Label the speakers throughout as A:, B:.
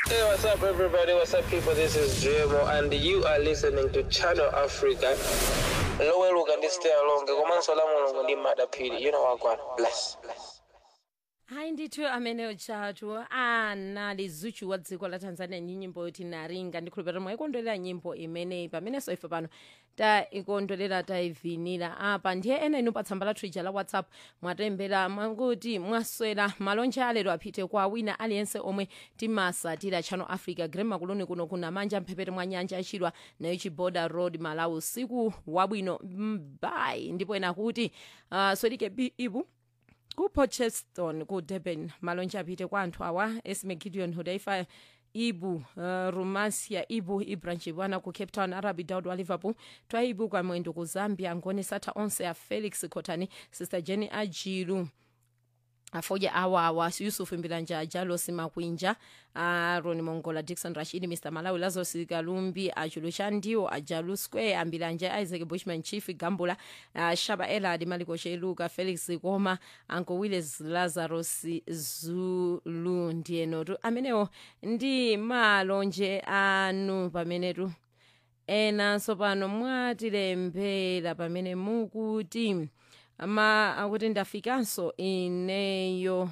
A: Hey, what's up, everybody? What's up, people? This is JMO, and you are listening to Channel Africa. Lower look and stay along. Komanso la mulungu ndi madapiri. You know what, God. Bless. Bless.
B: hayi ndithu amene utshatu anali zuchu wa dziko la tanzania ndi nyimbo yoti naringa ndikhulupirira mwayikondwerera nyimbo imeneyi pamenenso ife pano taikondwerera tayivinira apa ndiye ena inu pa tsamba lathu ija la whatsapp mwatembera mwakuti mwaswera malonje alero apite kwa wina aliyense omwe timasatira channel africa grema kuloni kuno kuna manja mphepete mwa nyanja achidwa nayo chiboda road malawi usiku wabwino mbai ndipo ena kuti uh, swedike bi ibu ku Portcheston ku Durban malonje apite kwa anthu awa Esme Gideon Hudaifa ibu uh, rumasia ibu ibranchibwana ku cape town arabi daud wa liverpool twaibu kwa mwendo ku zambia ngone satha onse a felix khotani sister jenny ajilu afoja awawa yusuf mbilanja jalos makwinja aron mongola dixon rashidi mr malawi lazarus kalumbi achulu chandiwo ajalu square ambilanja isaac bushman chief gambula uh, shaba elad maliko sheluka felix koma anko willis lazarus zulu ndiyenotu amenewo ndi malonje anu pamenetu enanso pano mwatilembera pamene mukuti ma akuti ndafikanso ineyo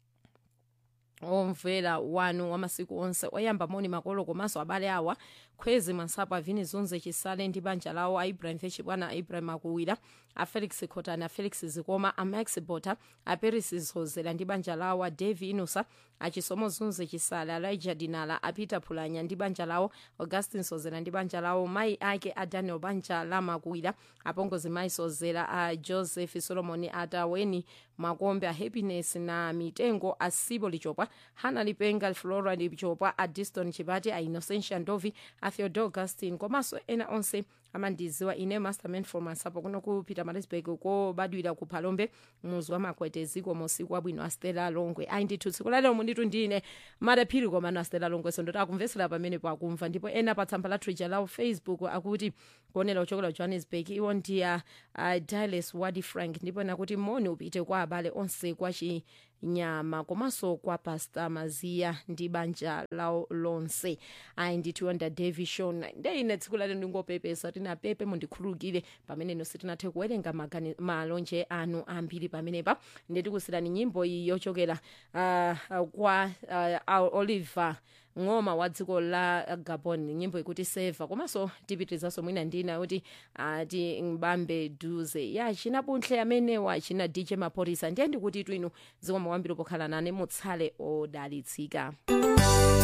B: omvera wanu wamasiku onse oyamba moni makolo komanso abale awa khwezi mwansapo avini zunze chisale ndi banja lawo a ibrahim fechibwana a ibrahim akuwira a felix khotani a felix zikoma a max bota a peris zozera ndi banja lawo a davi inusa achisomo zunze chisale elijah dinala a peter phulanya ndi banja lawo augustin sozera ndi banja lawo mayi ake a daniel banja lamakuwira apongozi mayi sozera a joseph solomon ataweni makombe a happiness na mitengo a sibo lichopwa hana lipenga flora lichopwa a diston chipati a innocentia ndovi a theodore augustin komanso ena onse amandiziwa ine masterman for masapo kuno ku peter marisburg kobadwira ku phalombe muzi wa makwete ziko mosiku abwino a stella longwe ayi ndithu tsiku lalero munditu ndine madaphiri komano a stella longwe so ndoti akumvesera pamene pakumva ndipo ena pa tsamba la twitter lawo facebook akuti kuonera uchokera johannesburg iwo ndiya uh, diles wadi frank ndipo nakuti moni upite kwa abale onse kwa chinyama komanso kwa pastor maziya ndi banja lawo lonse ayi ndithu onda davi shon ndeine tsiku lalero ndingopepesa tina pepe mundikhululukire pamene nonse tinathe kuwerenga magani- malonje anu ambiri pamenepa ndetikusirani nyimbo iyi yochokera uh, uh, kwa uh, oliver ng'oma wa dziko la gabon nyimbo ikuti seva komanso tipitirizanso mwina ndina kuti ati mbambe duze ya china buntle amenewa china dj mapolisa ndiye ndikuti twinu zikomo kwambiri pokhala nane mutsale odalitsika